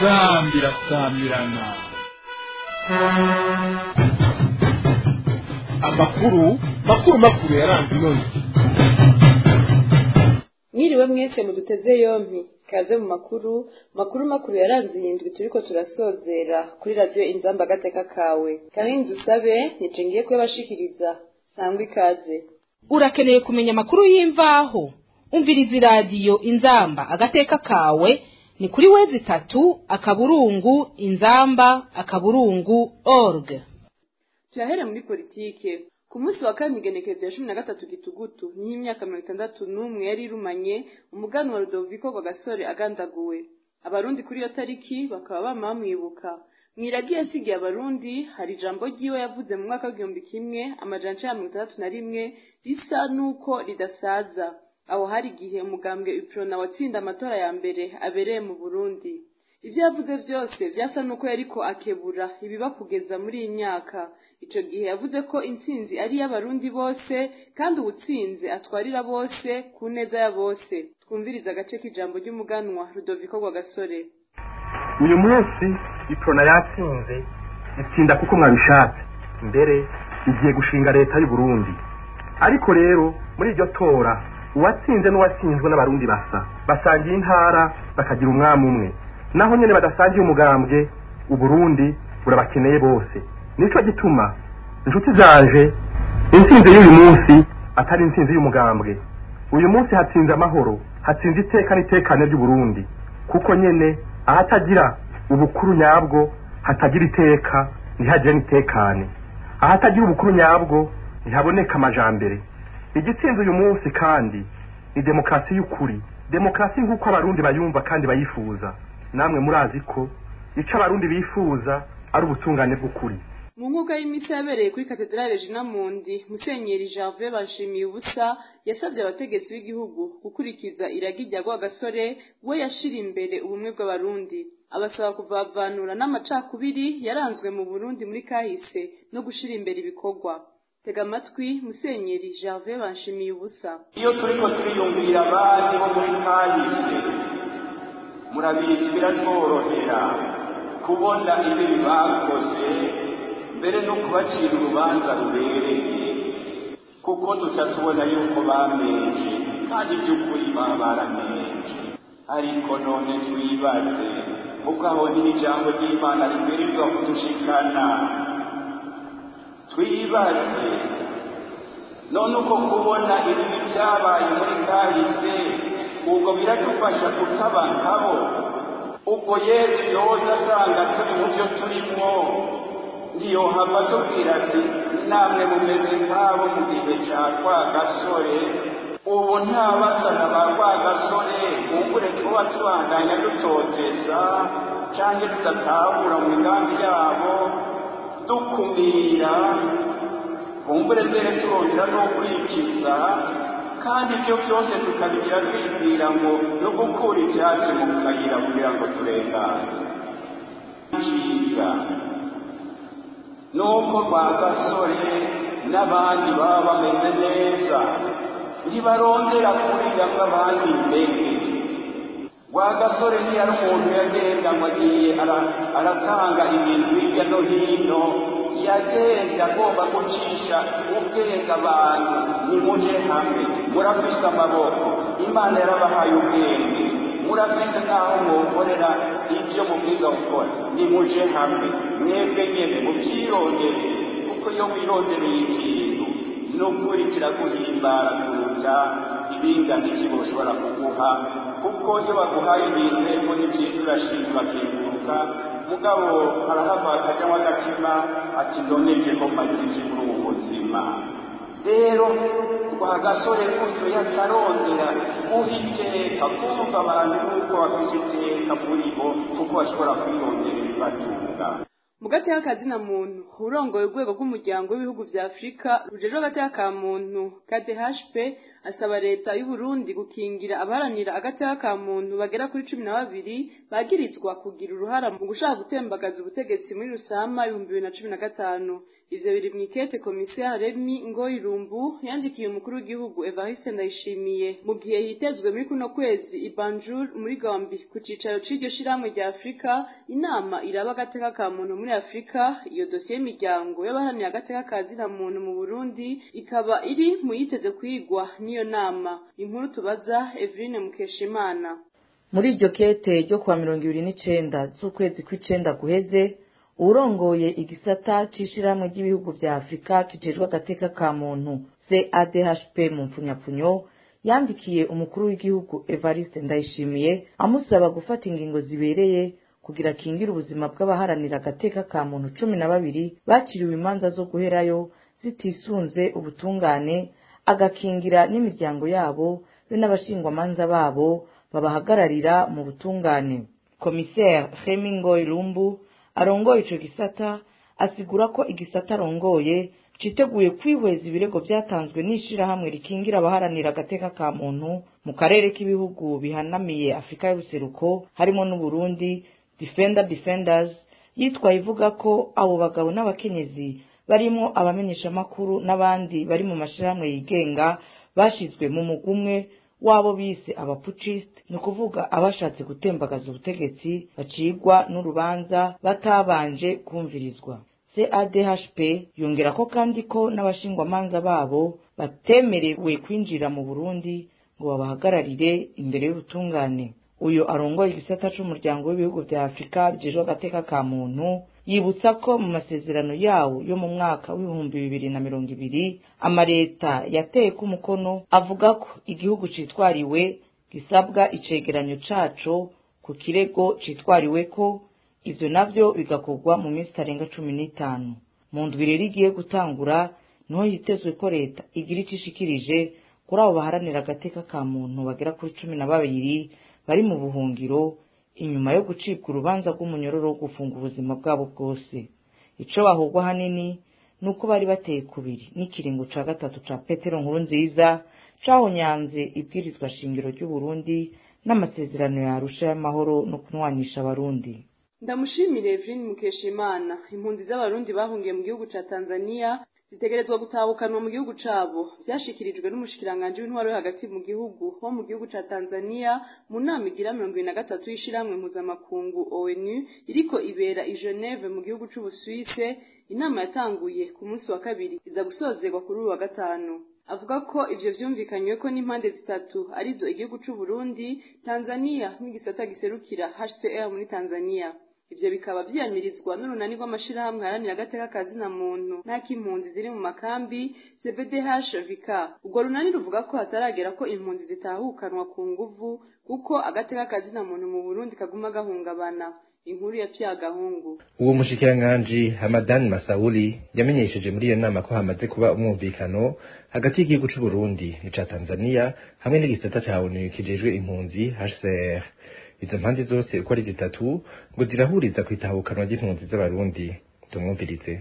inzambi irasamirana amakuru makuru makuru yaranze inonzi mwiriwe mwese muduteze yompi kaze mu makuru makuru makuru yaranze iyi ndwi turiko turasozera kuri radiyo inzamba agateka kawe kanini dusabe nije ngiye kuyabashikiriza sangwa ikaze urakeneye kumenya amakuru y'imvaho umviriza iradiyo inzamba agateka kawe ni kuri wezi itatu akaburungu inzamba akaburungu org turahere muri politike ku munsi wa kane igenekerezo ya cumi na gatatu gitugutu niho imyaka mirongo itandatu n'umwe yari irumanye umuganwa rudoviko kwa gasore agandaguwe abarundi kuri iyo tariki bakaba bama bamwibuka mwiragi yasigiye abarundi hari ijambo ryiwe yavuze mu mwaka w'igihumbi kimwe amajana icenda mirongo itandatu na rimwe risa n'uko ridasaza aho hari igihe umugambwe uprona watsinda amatora ya mbere abereye mu burundi ibyo yavuze byose byasa n'uko yariko akebura ibiba kugeza muri iyi myaka ico gihe yavuze ko intsinzi ari iy'abarundi bose kandi uwutsinze atwarira bose ku neza ya bose twumviriza agace k'ijambo ry'umuganwa rudoviko rwa gasore uyu munsi iprona yatsinze itsinda kuko mwabishatse mbere igiye gushinga leta y'u Burundi ariko rero muri iryo tora uwatsinze n'uwatsinzwe n'abarundi basa basangiye intara bakagira umwami umwe naho nyene badasangiye umugambwe uburundi burabakeneye bose nico gituma inshuti zanje intsinzi y'uyu munsi atari intsinzi y'umugambwe uyu munsi hatsinze amahoro hatsinze iteka n'itekane ry'uburundi kuko nyene ahatagira ubukuru nyabwo hatagira iteka ntihagire n'itekane ahatagira ubukuru nyabwo ntihaboneka amajambere igitsinze uyu munsi kandi ni demokarasi y'ukuri demokarasi nk'uko abarundi bayumva kandi bayifuza namwe murazi ko ico abarundi bifuza ari ubutungane bw'ukuri mu nkuka y'imisi yabereye kuri katedrale jina mundi musenyeri janvier banshimiye ubusa yasabye abategetsi b'igihugu gukurikiza iragi rya rwagasore we yashira imbere ubumwe bw'abarundi abasaba kuvavanura n'amacakubiri yaranzwe mu burundi muri kahise no gushira imbere ibikorwa tega amatwi musenyeri janvier banshimiye ubusa iyo turiko turiyumvira abandi bo muri kahise murabizi biratworohera kubona ibibi bakoze mbere no kubacira urubanza rubereye kuko tuca tubona yuko bamenje kandi by'ukuri baba baramenje ariko none twibaze kuko aho ni ijambo ry'imana riberizwa kudushikana twibaze none uko kubona ibibi byabaye muri kahise ubwo biradufasha kutaba nkabo ubwo yesu yoza asanga turi mu byo turimo ntiyohava tubwira ati namwe mumeze nk'abo mu gihe cya kwa gasore ubu nta basana ba kwa gasore kumbure tuba tubandanya dutoteza cyangwa tudatahura mu migambi yabo dukumira kumbure mbere turongera no kwikiza kandi ibyo byose tukabigira twibwira ngo no gukura ibyatsi mu kayira kugira ngo turengane cyiza nuko rwa gasore n'abandi baba bameze neza ntibarondera kurira nk'abandi mbere rwa gasore ntiyari umuntu yagenda ngo agiye aratanga ibintu hirya no hino yagenda agomba gucisha ubwenge abantu nimuje hamwe murafise amaboko imana yarabahaye ubwenge murafise n'aho mwokorera ibyo mubwiza gukora nimuje hamwe mwebwe nyene mubyirondere kuko iyo wirondereye ikintu n'ukuri kiraguhimbara kuruta ibingana iki boshobora kuguha kuko iyo baguhaye ibintu ego ni byiza urashima bakenguruka mugabo harahava akajyamo agatima ati ndoneje ko maze iki muri ubu buzima rero rwa gasore gutyo yacarondera guha iteka kumva abantu nk'uko bafise iteka muri bo kuko bashobora kwirondera ibibatunga mu gateka kazina muntu urongoye urwego rw'umuryango w'ibihugu vya afurika rujejwe agateka ka muntu kdhp asaba leta y'uburundi gukingira abaharanira agateka ka muntu bagera kuri cumi na babiri bagirizwa kugira uruhara mu gushaka gutembagaza ubutegetsi muri rusama ibihumbi bibiri na cumi na gatanu ivyo biri mw'ikete komisiyo remi ngoyirumbu yandikiye umukuru w'igihugu evariste ndayishimiye mu gihe hitezwe muri kuno kwezi ibanjur muri gambi ku cicaro c'iryo shirahamwe rya afurika inama iraba agateka ka muntu muri afurika iyo dosiye y'imiryango y'abaharanira agateka ka zina muntu mu burundi ikaba iri mu yiteze kwigwa n'iyo nama inkuru tubaza eveline mukeshimana muri iryo kete ryo kuwa mirongo ibiri n'icenda z'ukwezi kw'icenda guheze urongoye igisata c'ishirahamwe ry'ibihugu vya afurika kijejwe agateka ka muntu cadhp mu mpfunyapfunyo yandikiye umukuru w'igihugu evariste ndayishimiye amusaba gufata ingingo zibereye kugira akingire ubuzima bw'abaharanira agateka ka muntu cumi na babiri baciriwe imanza zo guherayo zitisunze ubutungane agakingira n'imiryango yabo be n'abashingwamanza babo babahagararira mu butungane komiseri hemingoy lumbu arongoye ico gisata asigura ko igisata arongoye citeguye kwihweza ibirego vyatanzwe n'ishirahamwe rikingira abaharanira agateka ka muntu mu karere k'ibihugu bihanamiye afurika y'ubuseruko harimo n'uburundi defender defenders yitwaye ivuga ko abo bagabo n'abakenyezi barimwo abamenyeshamakuru n'abandi bari mu mashirahamwe yigenga bashizwe mu mugwi umwe wabo bise abapucisite ni ukuvuga abashatse gutembagaza ubutegetsi bacigwa n'urubanza batabanje kumvirizwa cadhp yongera ko kandi ko n'abashingwamanza babo batemerewe kwinjira mu burundi ngo babahagararire imbere y'ubutungane uyu arongoye igisata c'umuryango w'ibihugu vya afurika bijejwe agateka ka muntu yibutsa ko mu masezerano yawo yo mu mwaka w'ibihumbi bibiri na mirongo ibiri amaleta yateye ko umukono avuga ko igihugu citwariwe gisabwa icegeranyo caco ku kirego citwariwe ko ivyo navyo bigakorwa mu minsi itarenga cumi n'itanu mu ndwi rero igiye gutangura niho hitezwe ko leta igira ico ishikirije kuri abo baharanira agateka ka muntu bagera kuri cumi na babiri bari mu buhungiro inyuma yo gucibwa urubanza rw'umunyororo wo gufunga ubuzima bwabo bwose ico bahogwa hanini ni uko bari bateye kubiri n'ikiringo ca gatatu ca petero nkuru nziza cahonyanze ibwirizwa shingiro ry'uburundi n'amasezerano ya arusha y'amahoro no kunwanisha abarundi ndamushimire Evelyn Mukeshimana impunzi z'abarundi bahungiye mu gihugu ca Tanzania zitegerezwa gutahukanwa mu gihugu cabo vyashikirijwe n'umushikiranganje w'intwaro yo hagati mu gihugu wo mu gihugu ca Tanzania mu nama igira mirongo ibiri na gatatu y'ishirahamwe mpuzamakungu ONU iriko ibera i Geneve mu gihugu c'Ubusuwise inama yatanguye ku munsi wa kabiri iza gusozerwa kuri uyu wa gatanu avuga ko ivyo vyumvikanywe ko n'impande zitatu arizo igihugu c'u Burundi Tanzania n'igisata giserukira HCR muri Tanzania ivyo bikaba vyiyamirizwa n'urunani rw'amashirahamwe haranira agateka ka zina muntu n'ak'impunzi ziri mu makambi CBDH VK urwo runani ruvuga ko hataragera ko impunzi zitahukanwa ku nguvu kuko agateka ka zina muntu mu Burundi kaguma gahungabana inkuru ya Pyagahungu uwo mushikiranganji Hamadan Masauli yamenyesheje muri iyo nama ko hamaze kuba umwumvikano hagati y'igihugu c'u Burundi n'ica Tanzania hamwe n'igisata ca ONU kijejwe impunzi HCR izo mpande zose uko ari zitatu ngo zirahuriza kwitahukanwa ry'impunzi z'abarundi tumwumvirize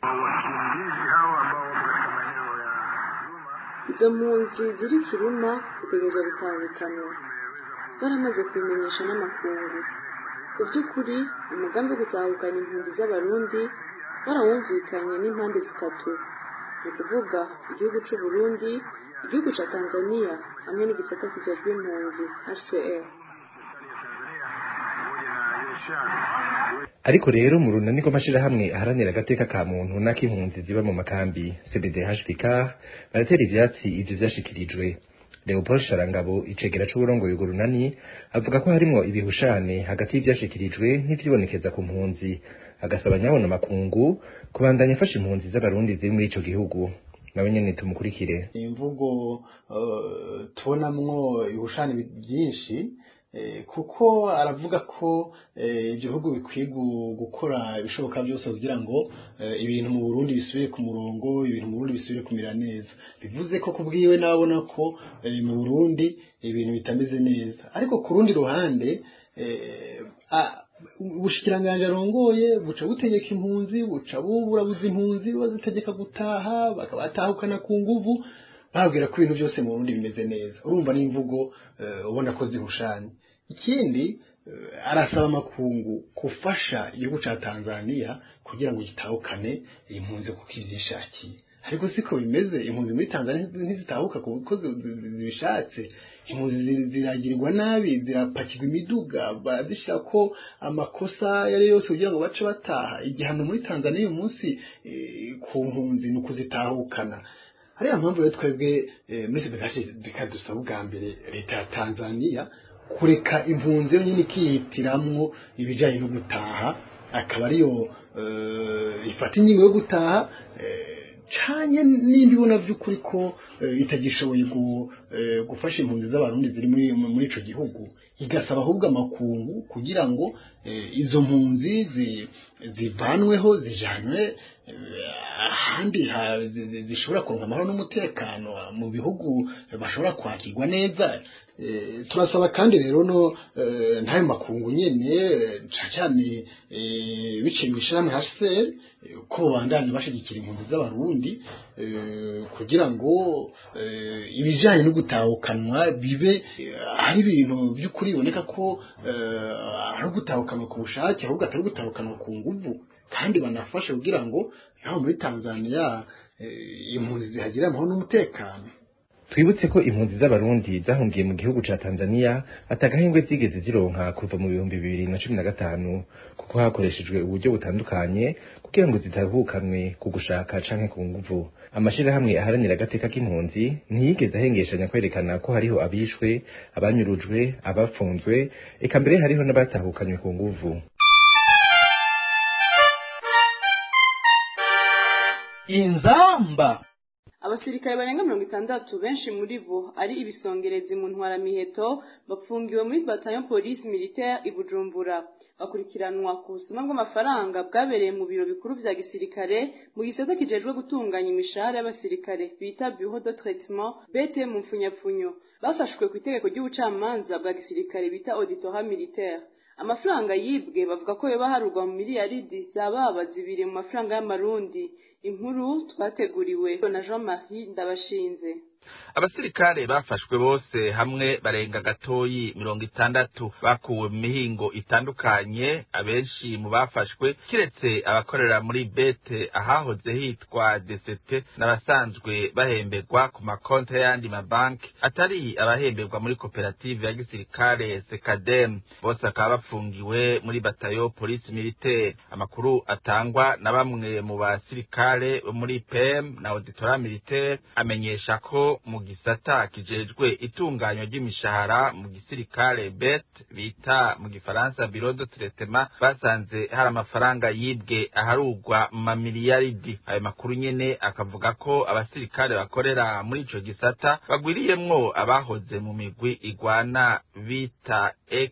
izo mpunzi ziri kiruma zitegerezwa gutahukanwa zaramaze kubimenyesha n'amakungu ku by'ukuri umugambi wo gutahukana impunzi z'abarundi barawumvikanye n'impande zitatu ni ukuvuga igihugu c'u Burundi igihugu ca Tanzania hamwe n'igisata kijejwe impunzi HCR ariko rero mu runani rw'amashirahamwe aharanira agateka ka muntu n'ak'impunzi ziba mu makambi CBDHVK baratera ivyatsi ivyo vyashikirijwe Leopold Sharangabo icegera c'uburongoye urwo runani avuga ko harimwo ibihushane hagati y'ivyashikirijwe n'ivyibonekeza ku mpunzi agasaba nyabona makungu kubandanya afasha impunzi z'abarundi ziri muri ico gihugu nawe nyene tumukurikire imvugo uh, tubonamwo ibihushane byinshi kuko aravuga ko ibyo bihugu bikwiye gukora ibishoboka byose kugira ngo ibintu mu Burundi bisubire ku murongo ibintu mu Burundi bisubire kumera neza bivuze ko kubwiwe nabona ko mu Burundi ibintu bitameze neza ariko ku rundi ruhande ubushikiranganje arongoye buca butegeka impunzi buca buburabuza impunzi bazitegeka gutaha bakabatahukana ku nguvu babwira ko ibintu byose mu Burundi bimeze neza urumva n'imvugo ubona ko zihushanye ikindi eh, arasaba amakungu gufasha igihugu ca Tanzania kugira ngo gitahukane impunzi kuko ivyishakiye ariko siko bimeze impunzi muri Tanzania ntizitahuka kuko zi- zi- zi- zibishatse impunzi zi- ziragirirwa nabi zirapakirwa imiduga barazishyira ko amakosa ayo ari yo yose kugira ngo bace bataha igihano muri Tanzania uyu munsi eh, ku mpunzi ni ukuzitahukana hariya mpamvu rero twebwe eh, muri sebekashe bikadusaba ubwa mbere leta ya Tanzania kureka impunzi yonyine ikihitiramwo ibijyanye no gutaha akaba ariyo eh, ifata ingingo yo gutaha eh, canye n'indi ibona by'ukuri ko eh, itagishoboye gu- eh, gufasha impunzi z'abarundi ziri muri muri ico gihugu igasaba ahubwo amakungu kugira ngo eh, izo mpunzi zi- zivanweho zijanwe eh, ahandi ha- zi- zi- zishobora kuronka amahoro n'umutekano mu bihugu bashobora kwakirwa neza Eh, turasaba kandi rero no eh, ntayo makungu nyene eh, cane cane eh, biciye mu ishirahamwe HCR eh, ko bandanye bashigikira impunzi z'abarundi eh, kugira ngo eh, ibijanye no gutahukanwa bibe eh, ari ibintu by'ukuri biboneka ko eh, ari gutahukanwa ku bushake ahubwo atari gutahukanwa ku nguvu kandi banafashe kugira ngo naho muri Tanzania eh, impunzi zihagire amahoro n'umutekano twibutse ko impunzi z'abarundi zahungiye mu gihugu ca Tanzania atagahengwe zigeze zironka kuva mu bihumbi bibiri na cumi na gatanu kuko hakoreshejwe uburyo butandukanye kugira ngo zitahukanwe ku gushaka canke ku nguvu amashirahamwe aharanira agateka k'impunzi ntiyigeze ahengeshanya kwerekana ko hariho abishwe abanyurujwe abafunzwe eka mbere hariho n'abatahukanywe ku nguvu inzamba abasirikare barenga mirongo itandatu benshi muri bo ari ibisongerezi mu ntwaramiheto bafungiwe muri bataillon police militaire i bujumbura bakurikiranwa ku busuma bw'amafaranga bwabereye mu biro bikuru vya gisirikare mu gisata kijejwe gutunganya imishahara y'abasirikare bita bureau de traitement bt mu mpfunyapfunyo bafashwe ku itegeko ry'ubucamanza bwa gisirikare bita auditorat militaire amafaranga yibwe bavuga ko yoba harugwa mu miliyaridi zababa zibiri mu mafaranga y'amarundi inkuru twateguriwe na jean marie ndabashinze abasirikare bafashwe bose hamwe barenga gatoyi mirongo itandatu bakuwe mu mihingo itandukanye abenshi mu bafashwe kiretse abakorera muri bete ahahoze hitwa DCT n'abasanzwe bahemberwa ku makonti y'ayandi mabanki atari abahemberwa muri koperative ya gisirikare sekadem bose bakaba bafungiwe muri batayo polisi militaire amakuru atangwa na bamwe mu basirikare bo muri pem na auditora militaire amenyesha ko mu gisata kijejwe itunganywa ry'imishahara mu gisirikare bet bita mu gifaransa biro de traitement basanze hari amafaranga yibwe aharugwa mu mamiliyaridi ayo makuru nyene akavuga ko abasirikare bakorera muri ico gisata bagwiriyemwo abahoze mu migwi igwana bita ex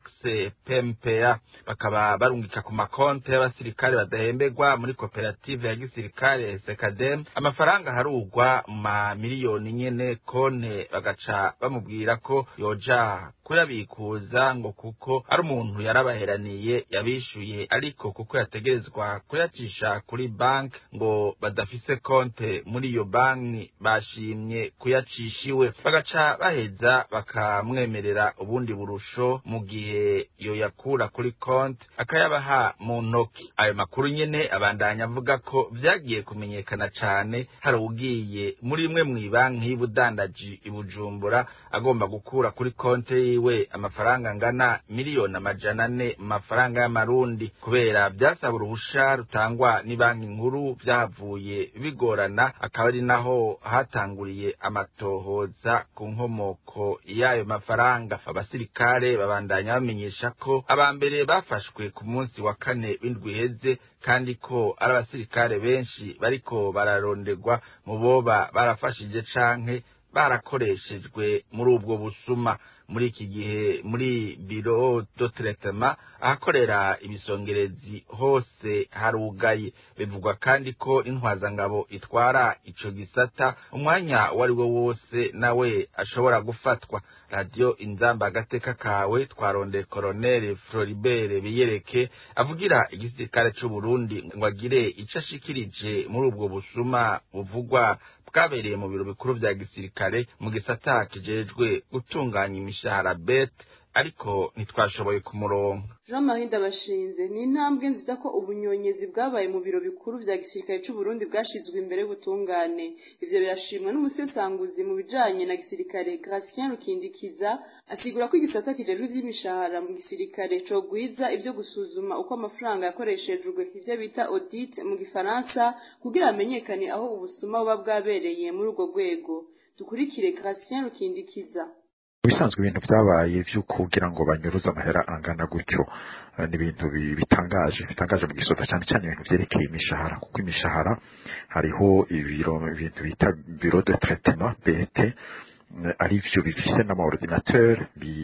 pmpa bakaba barungika ku makonti y'abasirikare badahemberwa muri koperative ya gisirikare sekadem amafaranga aharugwa mu mamiliyoni nyene konte bagaca bamubwira ko yoja kuyabikuza ngo kuko ari umuntu yarabaheraniye yabishuye ariko kuko yategerezwa kuyacisha kuri banki ngo badafise konte muri iyo banki bashimye kuyacisha iwe bagaca baheza bakamwemerera ubundi burusho mu gihe yoyakura kuri konte akayabaha mu ntoki ayo makuru nyene abandanya avuga ko vyagiye kumenyekana cane hari ugiye muri imwe mw'ibanki y'ubudandaji i bujumbura agomba gukura kuri konte yiwe amafaranga angana miliyoni amajana ane mu mafaranga y'amarundi kubera vyasaba uruhusha rutangwa n'ibanki nkuru vyahavuye bigorana akaba ari naho hatanguriye amatohoza ku nkomoko y'ayo mafaranga abasirikare babandanya bamenyesha ko aba mbere bafashwe ku munsi wa kane w'indwi iheze kandi ko ari abasirikare benshi bariko bararondegwa mu boba barafashije canke barakoreshejwe muri ubwo busuma muri iki gihe muri biro do traitement ahakorera ibisongerezi hose harugaye bivugwa kandi ko intwazangabo itwara ico gisata umwanya uwo ari wo wose nawe ashobora gufatwa radiyo inzamba agateka kawe twarondeye koroneli floribert biyereke avugira igisirikare c'uburundi ngo agire ico ashikirije muri ubwo busuma buvugwa bwabereye mu biro bikuru vya gisirikare mu gisata kijejwe gutunganya imishahara bet ariko ntitwashoboye kumuronka jean marie ndabashinze ni intambwe nziza ko ubunyonyezi bwabaye mu biro bikuru vya gisirikare c'uburundi bwashizwe imbere y'ubutungane ivyo birashimwa n'umusesanguzi mu bijanye na gisirikare gratien rukindikiza asigura ko igisata kijejwe ivy'imishahara mu gisirikare cogwiza ivyo gusuzuma uko amafaranga yakoreshejwe ivyo bita audit mu gifaransa kugira hamenyekane aho ubusuma buba bwabereye muri urwo rwego dukurikire gratien rukindikiza ibisanzwe ibintu byabaye byo kugira ngo banyuruze amahera angana gutyo ni ibintu bitangaje bitangaje mu gisoda cyane cyane ibintu byerekeye imishahara kuko imishahara hariho ibiro ibintu bita biro de traitement BT ari byo bifise n'amaordinateur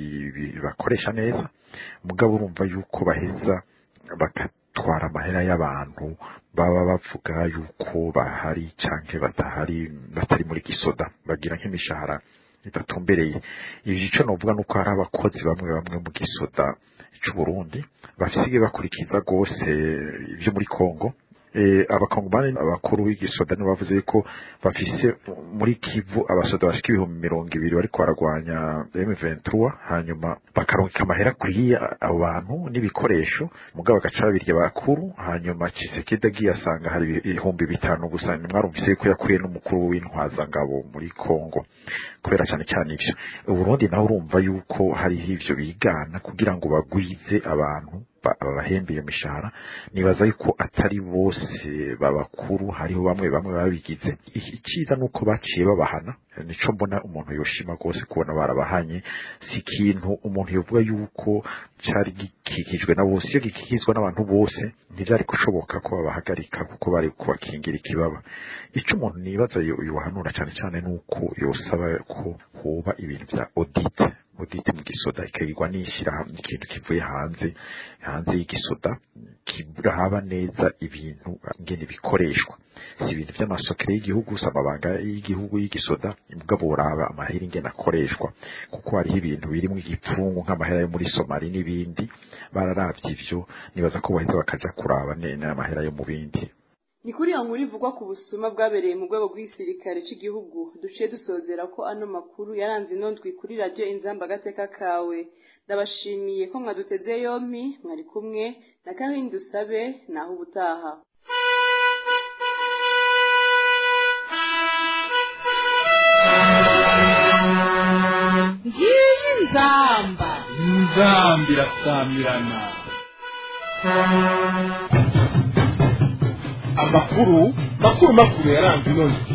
bakoresha neza mugabo urumva yuko baheza bagatwara amahera y'abantu baba bavuga yuko bahari cyangwa batahari batari muri gisoda bagira nk'imishahara idatumbereye ibi icyo novuga nuko hari abakozi bamwe bamwe mu gisoda c'uburundi bafise bakurikiza rwose ibyo muri kongo abakongomani abakuru b'igisoda nibo bavuze ko bafise muri kivu abasoda bashika ibihumbi mirongo ibiri bariko baragwanya M23 hanyuma bakaronka amahera akwiye abo bantu n'ibikoresho mugabo bagaca babirya bakuru hanyuma Chisekedi agiye asanga hari ibihumbi bitanu gusa mwarumvise ko yakuye n'umukuru w'intwazangabo muri Kongo kubera cyane cyane ivyo Uburundi naho urumva yuko hariho ivyo bigana kugira ngo bagwize abantu babahembe iyo mishahara nibaza yuko atari bose babakuru hariho bamwe bamwe babigize icyiza nuko baciye babahana nico mbona umuntu yoshima rwose kubona barabahanye si ikintu umuntu yovuga yuko cari gikikijwe na bose iyo gikikizwa n'abantu bose ntivyari gushoboka ko babahagarika kuko bari kubakingira ikibaba ico umuntu nibaza yohanura cyane cyane nuko yosaba ko hoba ibintu vya audit audit mu gisoda ikagirwa n'ishyirahamwe ikintu kivuye hanze hanze y'igisoda kiraba neza ibintu ngene bikoreshwa si ibintu by'amasokere y'igihugu si amabanga y'igihugu y'igisoda mugabo uraba amahera ingene akoreshwa kuko hariho ibintu birimo igipfungu nk'amahera yo muri somali n'ibindi bararavye ivyo nibaza ko baheza bakaja kuraba n'amahera yo mu bindi ni kuri iyo nkuru ivugwa ku busuma bwabereye mu rwego rw'igisirikare cy'igihugu duciye dusozera ko ano makuru yaranze inondwi kuri radiyo inzamba agateka kawe ndabashimiye ko mwaduteze yompi mwari kumwe na kahindi usabe naho ubutaha ngiyi nzamba inzamba irasamirana amakuru makuru makuru yaranze inondwi